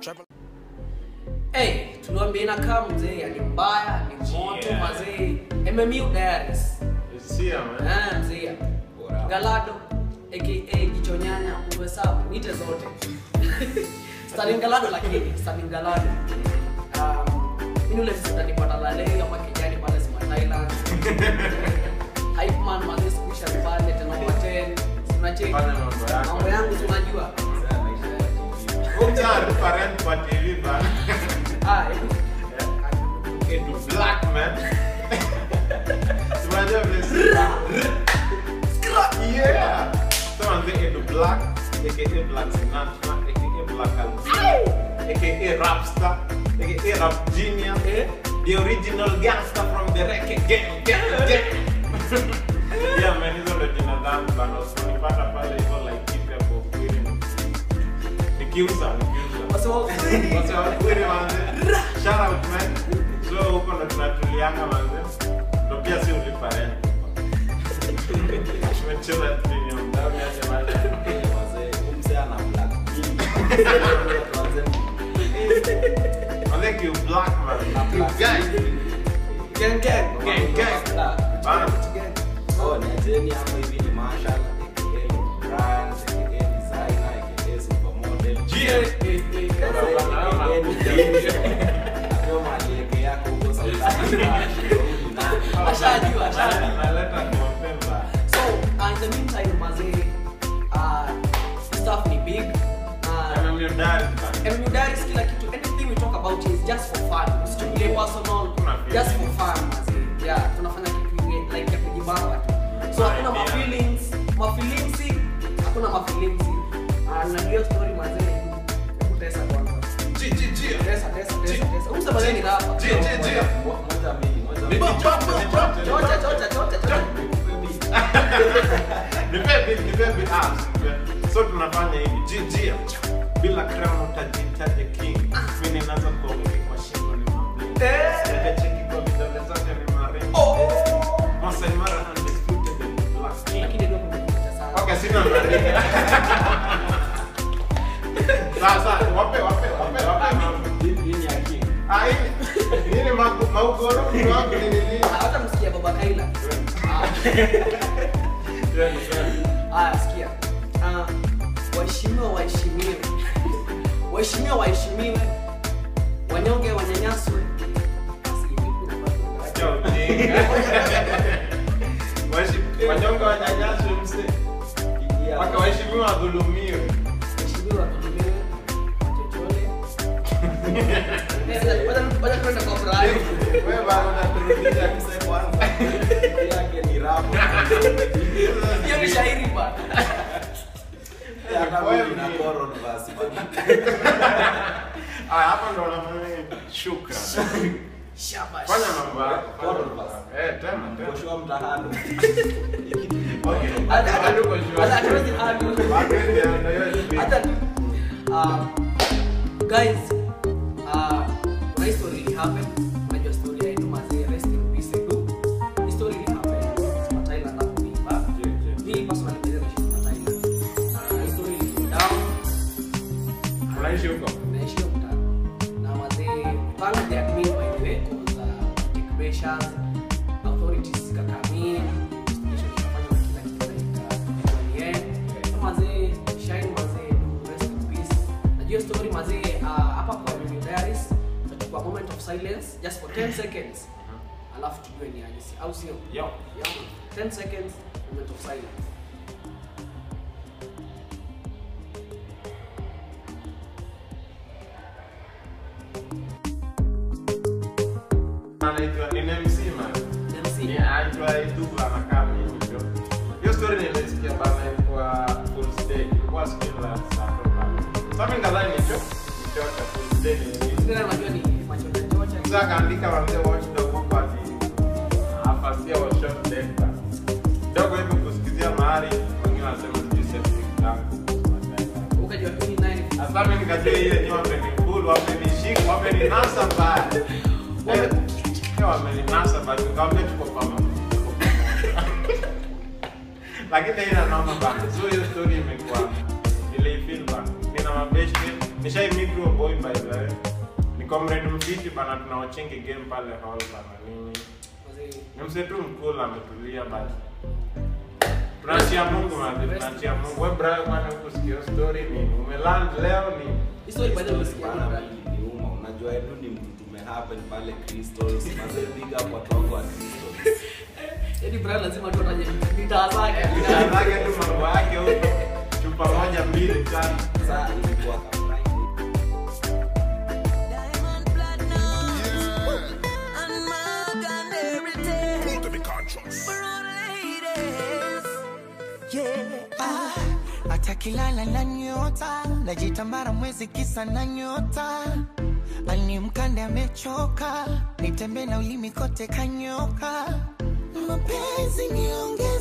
Hey, tuliwambia inakaa mzee, ni mbaya, ni moto Yeah. mazee. MMU Diaries. Sia, man. Ah, mzee. Galado aka Kichonyanya uhesabu nite zote. Stalin Galado lakini Stalin Galado. Um, mimi ule sisi utanipata lale kama kijani pale Sima Thailand. Hype man mazee sikuisha pale tena kwa 10. Unacheki. Fanya mambo yako. Mambo yangu tunajua. Kumcha referent kwa TV bana. Ah, hebu Into black man. Tunajua vile si- Yeah. So manze into black, aka Black Sinatra, aka Black Albino, aka Rapstar, aka Rap Genius, Eh? the original gangster from the reggae gang, gang, gang. yeah man, hizo ndo jina zangu bana. Usinipata pale hivyo like hivi hapo kweli. Nikiuza, nikiuza. Wase wa ukweli. Wase wa kweli manze. Shout out man. So huko ndo tunatulianga manze. Ndo pia si ulipa rent. Tumecheza premium. Ndio niache maji. Manze you black man. You guys. Gang gang. Gang gang. Bana. Gang. Yeah. Eh, eh, eh. Ashajua, ashajua. Naleta mapemba. So, uh, in the meantime, mazee, uh, stuff ni big. Uh, Kama mdari bana. MMU Diaries, kila kitu, anything we talk about is just for fun. Usichukulie personal, Kuna feeling. just for fun, mazee. Yeah, tunafanya kitu yenye, like ya kujibamba tu. So, hakuna Idea. mafeelings, mafeelingsi, hakuna mafeelingsi. Uh, na hiyo story mazee, hebu tesa kwanza. Ji, ji, ji. Tesa, tesa, tesa, tesa. Huyu msema nini hapa? Ji, ji, ji. Chocha, chocha, chocha, chocha. Nipe beat, nipe beat. Ah, nipe. so tunafanya hivi jijia bila crown utajitaje king mimi ninaanza kuongea kwa shingo ni mabli Eh. cheki kwa vidole zake ni marembo Oh. Masai Mara undisputed and black king Lakini ndio kumekucha sana. okay sina marembo sasa wape wape wape wape mambo ah hii hii ni magu- maugoro ni wangu ni nini hata msikia baba kaila Yeah, ni sawa. haya sikia Ah, waheshimiwa waheshimiwe waheshimiwa waheshimiwe wanyonge wanyanyaswe Acha ujinga. Washi- wanyonge wanyanyaswe mse mpaka waheshimiwa wadhulumiwe waheshimiwa wadhulumiwe wachochole Wacha- wacha tuende kwa furaha. Wewe bado unaturudisha mse kwanza. hiyo ni shairi bana Aya, hapa ndo unafanya shukran. shabash Fanya mambo yako. Eh, tena tena. Okay. Hata- Hata tuko hata- sure. hata hatuwezi hadu. Bado ndio ndio hiyo. hata uh, guys uh, kuna hii story ili happen unajua story ya Edu mazee rest in peace Edu hii story ili happen kwa Thailand hapo Miba mimi personally ndio naishi kwa Thailand na hii story ili down Unaishi huko? naishi huko mtaani na mazee thank the admin by the way cause uh, take measures authorities zikakamia investigation ikafanywa na kila kitu katika UN mazee shine mazee do rest in peace najua story mazee uh, hapa kwa Mimi Diaries tutachukua moment of silence just for 10 seconds alafu tujue ni aje si- au sio Yo. yeah 10 seconds moment of silence Anaitwa ni MC man. MC Ni anaitwa Edu anakaa mimi ndio. Hiyo story nilisikia bana kwa full day. Ilikuwa siku la saa toka. Sasa mimi ngalani ndio. Ndio full day ni tena najua ni machocha chocha Sasa akaandika wazee watchdog huko ati afasia wa short dead bana. Dogo hivi kusikizia mahali wengine wanasema sijui septic tank. ukajua 29 Sasa mimi nikajua ile ni wamenikulu, wamenishika, wameninasa mbaya. Eh, eh, wameninasa basi nikamwambia tuko pamoja. tuko pamoja. Lakini ina noma bana. So hiyo story imekuwa niliifeel bana. Nina mabeshte nishai meet huyo boy by the way ni comrade mfiti bana tunawachingi game pale hall bana nini Mazee, ni mse tu mkul ametulia but tunachia mungu man tunachia mungu we brother bana kusikia story ni umeland leo ni hii story by the way umesikia Bana, bwana? mimi niuma. unajua edu ni mtu tumehappen pale crystals mazee big up watu wangu wa crystals Yaani Brian lazima tu ataje mitaa zake. Anataka tu mambo yake huko chupa moja mbili tatu saa ilikuwa ka Friday. Diamond platinum and Morgan heritage for all ladies. Yeah, ah, hata kilala na nyota najitambara mwezi kisa na nyota ani mkande amechoka nitembe na ulimi kote kanyoka mapenzi nionge